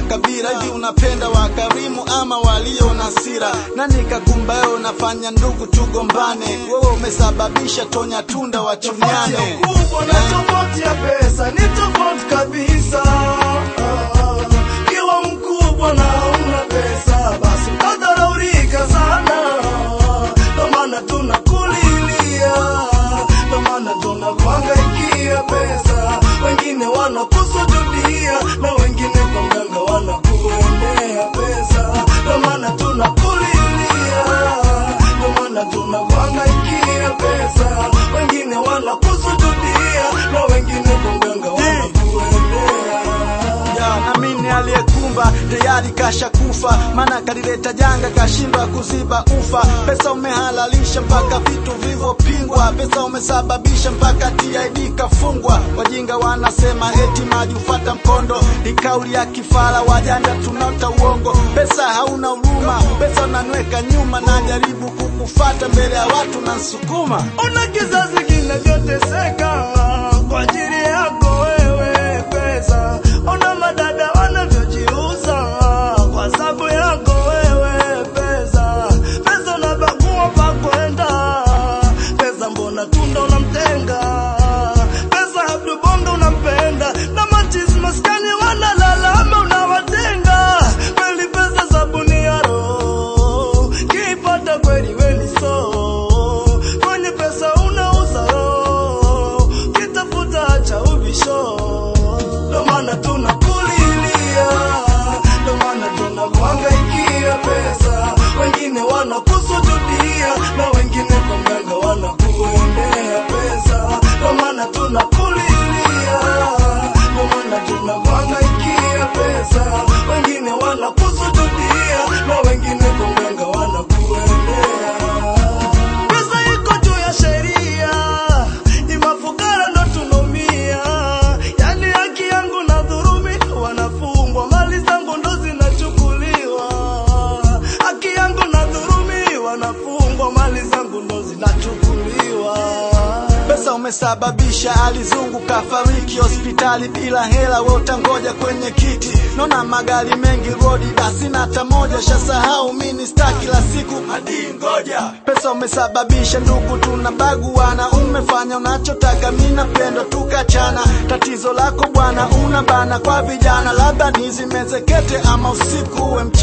makabila hivi unapenda wakarimu ama walio na sira nani kakumbayo unafanya ndugu tugombane wewe umesababisha tonya tunda Tofauti wachunyane ya ukubwa na tofauti ya pesa ni tofauti kabisa. Kiwa mkubwa na una pesa, basi utadharaulika sana. Ndo maana tunakulilia, ndo maana tunakuhangaikia pesa. Wengine wanakusujudia na wengine kwa mganga wanakuendea pesa. Ndo maana tunakulilia, ndo maana tunakuhangaikia pesa. Wengine wanakusujudia na wengine kwa mganga wanakuendea. ya namini aliyekumba tayari kasha kufa maana kalileta janga kashindwa kuziba ufa pesa umehalalisha mpaka vitu vilivyopingwa pesa umesababisha mpaka TID kafungwa wajinga wanasema eti maji ufata mkondo ni kauli ya kifara wajanja tunauta uongo pesa hauna huruma pesa unanweka nyuma na jaribu kukufata mbele ya watu na nsukuma Ona kizazi kinavyoteseka kwa ajili yako wewe pesa. Ona madada wanavyojiuza kwa sababu yako wewe pesa. Pesa unabagua pa kwenda, pesa mbona tunda unamtenga, pesa Abdu Bongo unampenda na machizi maskani wanalalama unawatenga. Kweli pesa sabuni ya roho, kipata kweli weni so kwenye pesa unauza roho, kitafuta cha ubisho. Ndo maana tunakulilia, ndo maana tunakuhangaikia pesa. Wengine wanakusujudia na wengine kwa mganga wanakuendea pesa. Ndo maana tunakulilia, ndo maana tunakuhangaikia pesa. Wengine wanakusujudia na wengine kwa mganga wanakuendea pesa iko juu ya sheria, ni mafukara ndo tunaumia. Yani haki yangu na dhurumi, wanafungwa mali zangu ndo zinachukuliwa. Haki yangu na dhurumi, wanafungwa mali zangu ndo zinachukuliwa. pesa umesababisha alizungu kafariki hospitali bila hela, we utangoja kwenye kiti. Naona magari mengi rodi, basi na hata moja shasahau mini star kila siku hadi ngoja. Pesa umesababisha ndugu tunabaguana, umefanya unachotaka, mi napenda tukachana. Tatizo lako bwana, una bana kwa vijana, labda nizimezekete ama usiku uwe mchana.